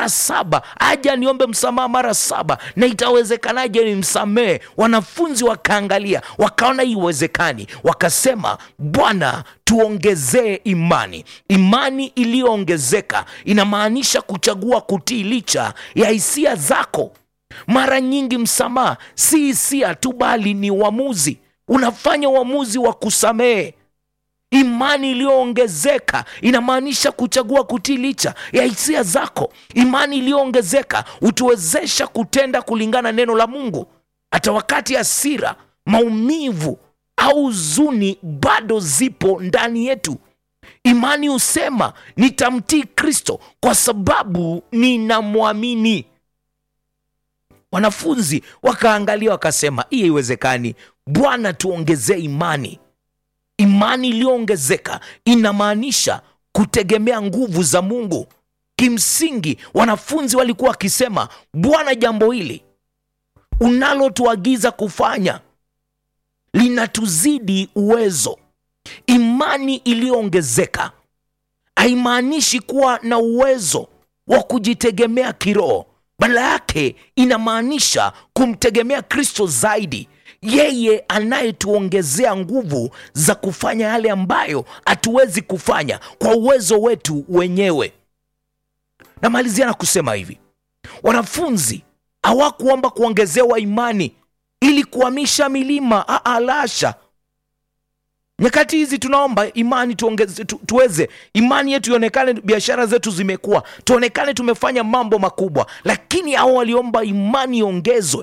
mara saba aja niombe msamaha mara saba na itawezekanaje nimsamehe wanafunzi wakaangalia wakaona iwezekani wakasema bwana tuongezee imani imani iliyoongezeka inamaanisha kuchagua kutii licha ya hisia zako mara nyingi msamaha si hisia tu bali ni uamuzi unafanya uamuzi wa kusamehe imani iliyoongezeka inamaanisha kuchagua kutii licha ya hisia zako imani iliyoongezeka hutuwezesha kutenda kulingana neno la mungu hata wakati hasira maumivu au huzuni bado zipo ndani yetu imani husema nitamtii kristo kwa sababu ninamwamini wanafunzi wakaangalia wakasema hii haiwezekani bwana tuongezee imani imani iliyoongezeka inamaanisha kutegemea nguvu za mungu kimsingi wanafunzi walikuwa wakisema bwana jambo hili unalotuagiza kufanya linatuzidi uwezo imani iliyoongezeka haimaanishi kuwa na uwezo wa kujitegemea kiroho badala yake inamaanisha kumtegemea kristo zaidi yeye anayetuongezea nguvu za kufanya yale ambayo hatuwezi kufanya kwa uwezo wetu wenyewe namalizia na kusema hivi wanafunzi hawakuomba kuongezewa imani ili kuhamisha milima alasha nyakati hizi tunaomba imani tuongeze, tu, tuweze imani yetu ionekane biashara zetu zimekuwa tuonekane tumefanya mambo makubwa lakini hao waliomba imani iongezwe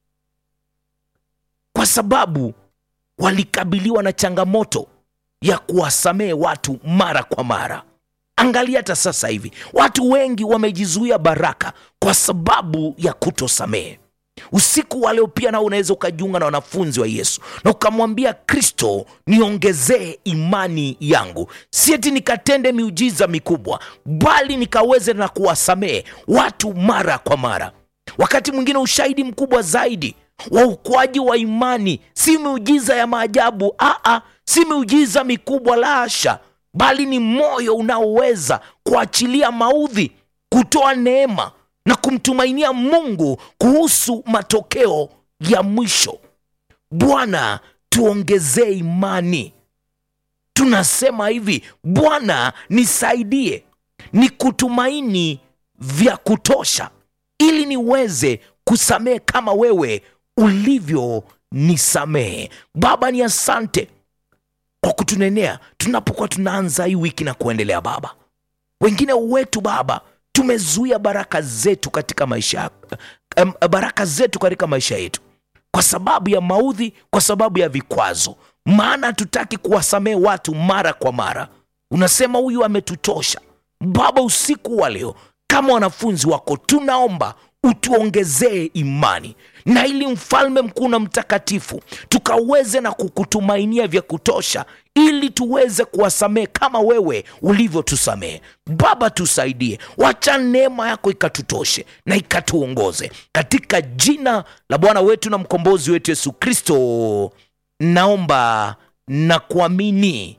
kwa sababu walikabiliwa na changamoto ya kuwasamehe watu mara kwa mara angalia hata sasa hivi watu wengi wamejizuia baraka kwa sababu ya kutosamehe usiku wa leo pia nao unaweza ukajiunga na wanafunzi wa yesu na ukamwambia kristo niongezee imani yangu sieti nikatende miujiza mikubwa bali nikaweze na kuwasamehe watu mara kwa mara wakati mwingine ushahidi mkubwa zaidi wa ukuaji wa imani si miujiza ya maajabu aa si miujiza mikubwa la asha bali ni moyo unaoweza kuachilia maudhi kutoa neema na kumtumainia mungu kuhusu matokeo ya mwisho bwana tuongezee imani tunasema hivi bwana nisaidie ni kutumaini vya kutosha ili niweze kusamehe kama wewe ulivyo nisamehe baba ni asante kwa kutunenea tunapokuwa tunaanza hii wiki na kuendelea baba wengine wetu baba tumezuia baraka zetu katika maisha em, baraka zetu katika maisha yetu kwa sababu ya maudhi kwa sababu ya vikwazo maana hatutaki kuwasamehe watu mara kwa mara unasema huyu ametutosha baba usiku wa leo kama wanafunzi wako tunaomba utuongezee imani na ili mfalme mkuu na mtakatifu tukaweze na kukutumainia vya kutosha ili tuweze kuwasamehe kama wewe ulivyotusamehe baba tusaidie wacha neema yako ikatutoshe na ikatuongoze katika jina la bwana wetu na mkombozi wetu yesu kristo naomba na kuamini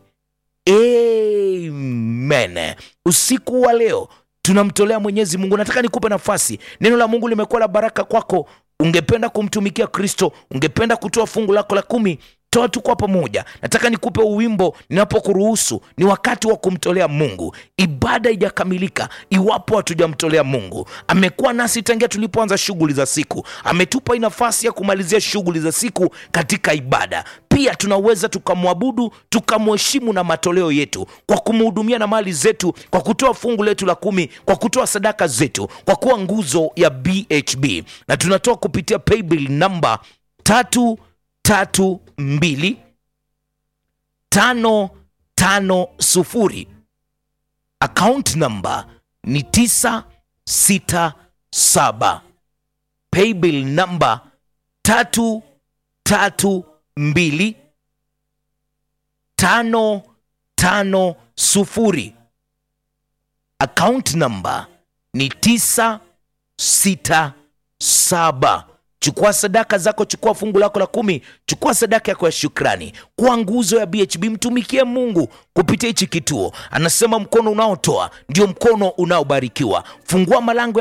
amen usiku wa leo tunamtolea mwenyezi mungu nataka nikupe nafasi neno la mungu limekuwa la baraka kwako ungependa kumtumikia kristo ungependa kutoa fungu lako la kumi toa tu kwa pamoja nataka nikupe uwimbo ninapokuruhusu ni wakati wa kumtolea mungu ibada ijakamilika iwapo hatujamtolea mungu amekuwa nasi tangia tulipoanza shughuli za siku ametupa nafasi ya kumalizia shughuli za siku katika ibada pia tunaweza tukamwabudu tukamheshimu na matoleo yetu kwa kumhudumia na mali zetu kwa kutoa fungu letu la kumi kwa kutoa sadaka zetu kwa kuwa nguzo ya bhb na tunatoa kupitia paybill namba tatu tatu mbili tano tano sufuri account namba ni tisa sita saba paybill namba tatu tatu mbili tano tano sufuri account namba ni tisa sita saba chukua sadaka zako chukua fungu lako la kumi chukua sadaka yako ya shukrani kwa nguzo ya bhb mtumikie mungu kupitia hichi kituo anasema mkono unaotoa ndio mkono unaobarikiwa fungua malango